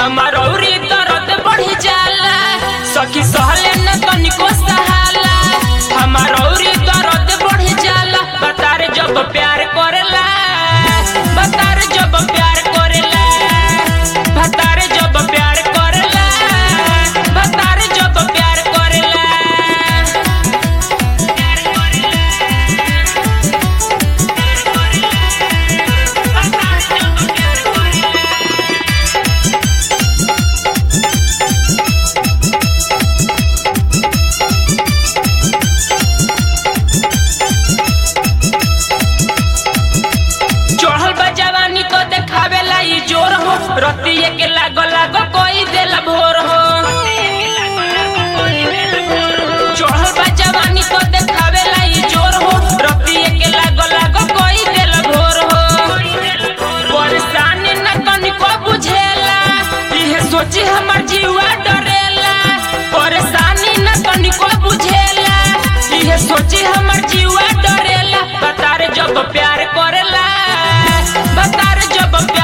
हमार औरी दर्द बढ़ जाला सखी सहले न तनिको सहाला हमार औरी दर्द बढ़ जाला बतार जब प्यार करेला बतार जब प्यार करेला बतार जब प्यार करेला बतार जब प्यार करेला चढ़ल बा जवानी को देखावेला ई जोर हो रतिये के लागो लागो कोई देला भोर हो चढ़ल बा जवानी को देखावेला ई जोर हो रतिये के लागो लागो कोई देला भोर हो परेशानी न तनिको बुझेला इहे सोची हमर जीवा डरेला परेशानी न तनिको बुझेला इहे सोची हमर जीवा डरेला बतार जब प्यार करेला बतार जब प्यार